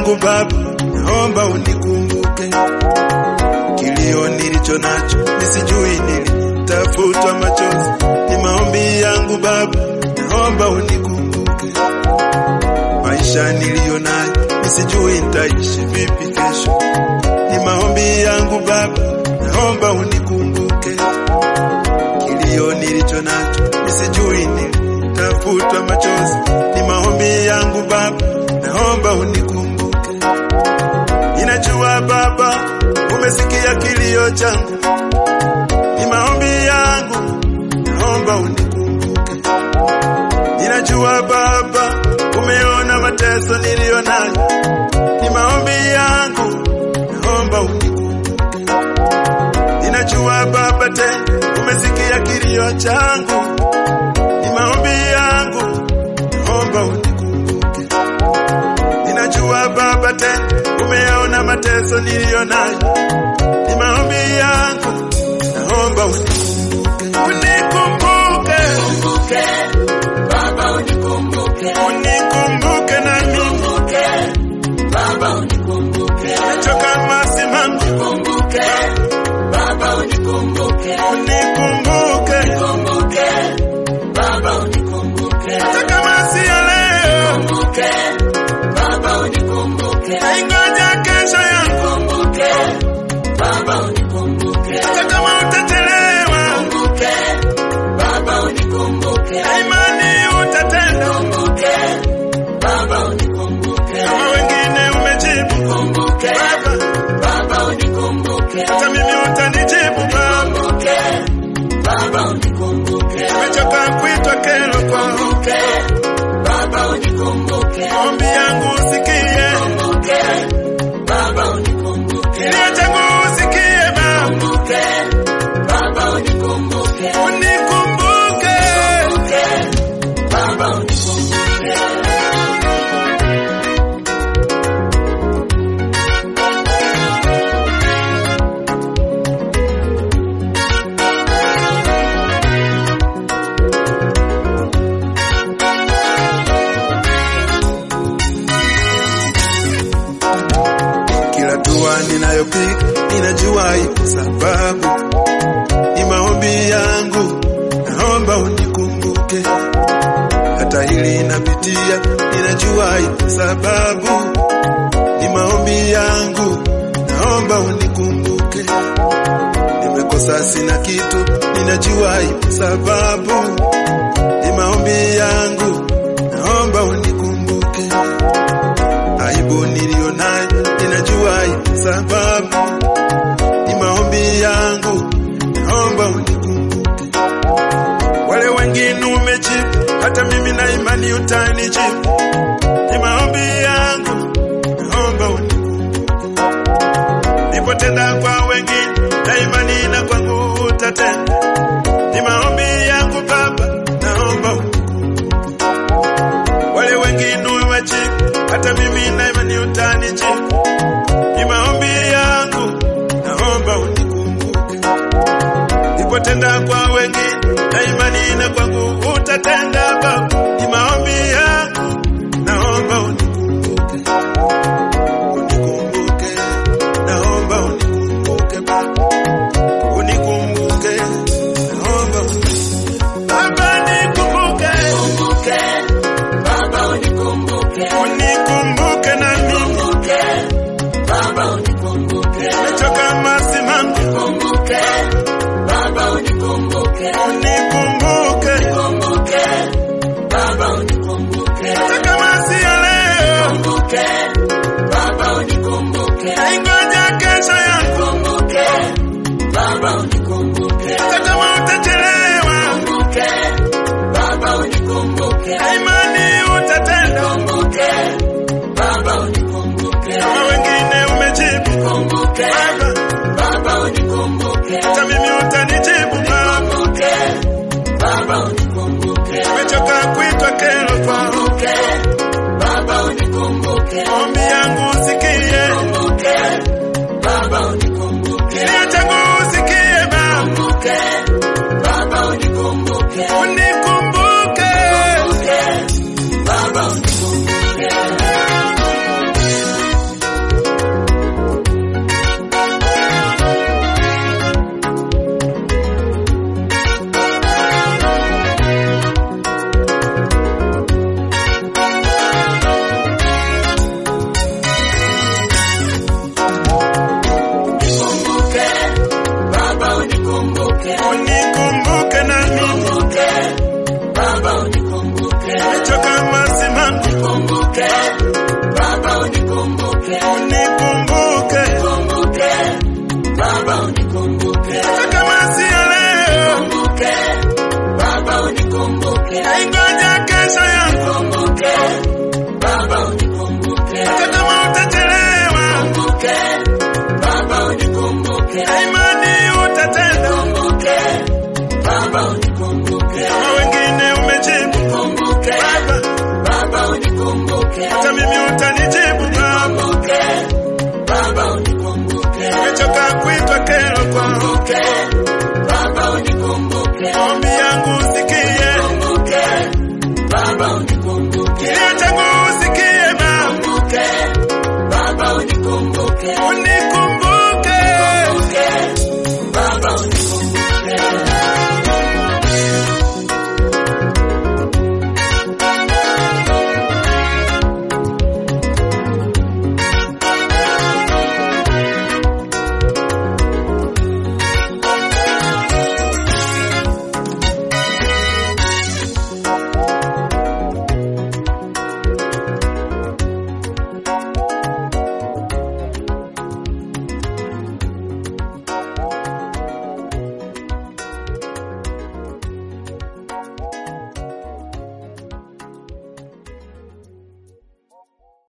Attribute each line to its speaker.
Speaker 1: yangu Baba, naomba unikumbuke. Kilio nilicho nacho nisijui nilitafutwa machozi, ni maombi yangu Baba, naomba unikumbuke. Maisha niliyo nayo nisijui nitaishi vipi kesho, ni maombi yangu Baba, naomba unikumbuke. Kilio nilicho nacho nisijui nilitafutwa machozi, ni maombi yangu Baba, naomba unikumbuke. Ninajua Baba, umesikia kilio changu, ni maombi yangu, naomba unikumbuke. Ninajua Baba, umeona mateso niliyo nayo, ni maombi yangu, naomba unikumbuke. Ninajua Baba, tena umesikia kilio changu, ni maombi yangu, naomba unikumbuke. Ninajua Baba, tena umeona mateso niliyo nayo, ni maombi yangu, naomba unikumbuke. Unikumbuke,
Speaker 2: Kumbuke, Baba unikumbuke.
Speaker 1: unikumbuke na mimi,
Speaker 2: Kumbuke, Baba unikumbuke.
Speaker 1: choka masimangu,
Speaker 2: Kumbuke, Baba unikumbuke.
Speaker 1: unikumbuke,
Speaker 2: Kumbuke, Baba unikumbuke.
Speaker 1: hata kama si ya leo,
Speaker 2: Kumbuke, Baba unikumbuke.
Speaker 1: ingoja kesho yangu,
Speaker 2: Kumbuke, Baba unikumbuke.
Speaker 1: hata kama utachelewa,
Speaker 2: Kumbuke, Baba unikumbuke.
Speaker 1: imani utatenda,
Speaker 2: Kumbuke, Baba unikumbuke.
Speaker 1: kama wengine umejibu
Speaker 2: Kumbuke,
Speaker 1: Baba,
Speaker 2: Baba unikumbuke.
Speaker 1: hata mimi utanijibu Baba,
Speaker 2: Kumbuke, Baba unikumbuke.
Speaker 1: nimechoka kuitwa kero kwako,
Speaker 2: Kumbuke, Baba unikumbuke.
Speaker 1: ombi yangu usikie,
Speaker 2: Kumbuke, Baba unikumbuke.
Speaker 1: kilio changu usikie Baba,
Speaker 2: Kumbuke, Baba unikumbuke.
Speaker 1: unikumbuke.
Speaker 2: Kumbuke, Baba unikumbuke.
Speaker 1: Kila dua ninayopiga ninajua ipo sababu, ni maombi yangu, naomba unikumbuke. Hata hili napitia, ninajua ipo sababu, ni maombi yangu, naomba unikumbuke. Nimekosa sina kitu, ninajua ipo sababu, ni maombi yangu, naomba unikumbuke aibu niliyo nayo ninajua ipo sababu, ni maombi yangu, naomba unikumbuke. Wale wengine umejibu, hata mimi na imani utanijibu, ni maombi yangu, naomba unikumbuke. Nipotenda kwa wengine na imani na kwangu utatenda, ni maombi yangu Baba, naomba unikumbuke. Wale wengine umejibu, hata mimi na imani utanijibu, ni maombi yangu, naomba unikumbuke. Nipotenda kwa wengine na imani na kwangu utatenda Baba, ni maombi yangu, naomba unikumbuke. Unikumbuke, naomba unikumbuke Baba, unikumbuke, naomba unikumbuke. Baba nikumbuke,
Speaker 2: Kumbuke, Baba unikumbuke.
Speaker 1: unikumbuke na mimi
Speaker 2: Kumbuke, Baba unikumbuke.
Speaker 1: Nimechoka masimangu,
Speaker 2: Kumbuke, Baba unikumbuke.
Speaker 1: unikumbuke,
Speaker 2: Kumbuke, Baba unikumbuke.
Speaker 1: hata kama si ya leo,
Speaker 2: Kumbuke, Baba unikumbuke.
Speaker 1: ingoja kesho yangu,
Speaker 2: Kumbuke, Baba unikumbuke.
Speaker 1: hata kama utachelewa,
Speaker 2: Kumbuke, Baba unikumbuke.
Speaker 1: imani utatenda,
Speaker 2: Kumbuke, Baba unikumbuke.
Speaker 1: kama wengine umejibu
Speaker 2: Kumbuke,
Speaker 1: Baba,
Speaker 2: Baba unikumbuke.
Speaker 1: hata mimi utanijibu Baba,
Speaker 2: Kumbuke, Baba unikumbuke.
Speaker 1: nimechoka kuitwa kero kwako,
Speaker 2: Kumbuke, Baba unikumbuke.
Speaker 1: ombi yangu usikie,
Speaker 2: Kumbuke, Baba unikumbuke.
Speaker 1: kilio changu usikie Baba,
Speaker 2: Kumbuke, Baba unikumbuke.
Speaker 1: unikumbuke.
Speaker 2: Kumbuke, Baba unikumbuke.
Speaker 1: Ingoja kesho yangu,
Speaker 2: Kumbuke, Baba unikumbuke.
Speaker 1: hata kama utachelewa,
Speaker 2: Kumbuke, Baba unikumbuke.
Speaker 1: na imani utatenda.
Speaker 2: Kumbuke, Baba unikumbuke.
Speaker 1: Kama wengine umejibu,
Speaker 2: Kumbuke,
Speaker 1: Baba,
Speaker 2: Baba unikumbuke.
Speaker 1: hata mimi utanijibu Baba.
Speaker 2: Kumbuke, Baba unikumbuke.
Speaker 1: Nimechoka kuitwa kero kwako,
Speaker 2: Kumbuke, Baba unikumbuke.
Speaker 1: ombi